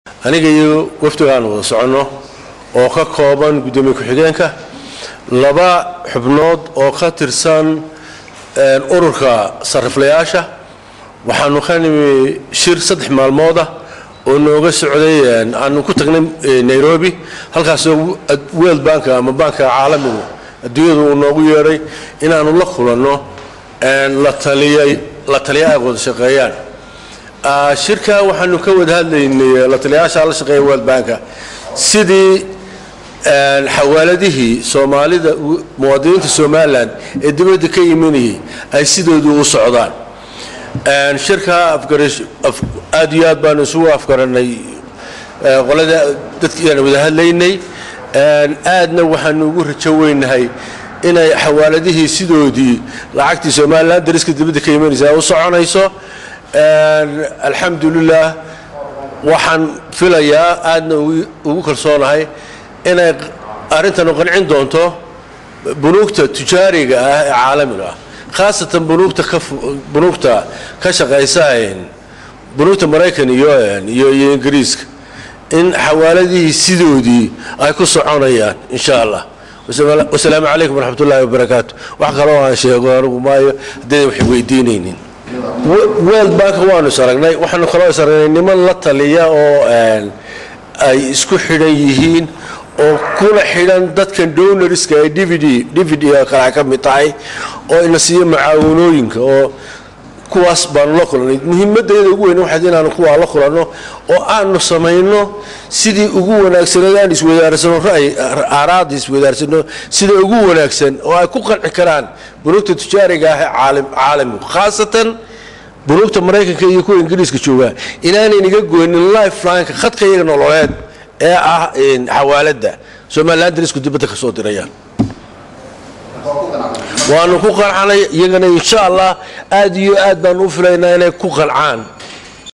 aniga iyo wafdigaan wada soconno oo ka kooban guddoomiye ku-xigeenka laba xubnood oo ka tirsan ururka sariflayaasha waxaanu ka nimi shir saddex maalmooda oo nooga socday aanu ku tagnay nairobi halkaasoo world bank ama banka caalamigu adduunyadu uu noogu yeedhay inaanu la kulanno la taliya ay wada shaqeeyaan shirka waxaanu ka wada hadlaynay la taliyayaasha la shaqeeya world banka sidii xawaaladihii soomaalida muwaadiniinta somalilan ee dibadda ka imanayay ay sidoodu u socdaan shirka aad iyo aad baanu isugu afgaranay qolada dadkiiaan wada hadlaynay aadna waxaanu ugu rajo weynahay inay xawaaladihii sidoodii lacagtii somalilan dariska dibadda ka imanaysa u soconayso alxamdulilah waxaan filayaa aadna ugu kalsoonahay inay arrintanu qancin doonto bunuugta tujaariga ah ee caalamiga ah khaasatan bunuugta ka shaqaysa bunuugta maraykan iyo ingiriiska in xawaaladihii sidoodii ay ku soconayaan insha allah wasalaamu calaykum waraxmat ullahi wabarakaatu wax kaloo aan sheego anigu maayo haddaydan wax weydiinaynin world bank waanu is aragnay waxaanu kaloo is aragnay niman la taliya oo ay isku xidhan yihiin oo kuna xidhan dadkan donorska ee dvd dvd kale ka mid tahay oo ina siiyo macaawanooyinka oo kuwaas baanu la kulannay muhiimadayada ugu weyn waxayd inaanu kuwaa la kulanno oo aanu samayno sidii ugu wanaagsaneed aan iswadaarsano ra'yi aaraada iswadaarsano sida ugu wanaagsan oo ay ku qanci karaan bunuugta tujaariga ah ee caalamigu khaasatan bunuugta maraykanka iyo kuwa ingiriiska joogaa inaanaynaga goynin lifelineka khadka iyaga nololeed ee ah xawaaladda somalilan darisku dibadda ka soo dirayaan waanu ku qancanay iyagana insha allah aad iyo aad baanu u filaynaa inay ku qancaan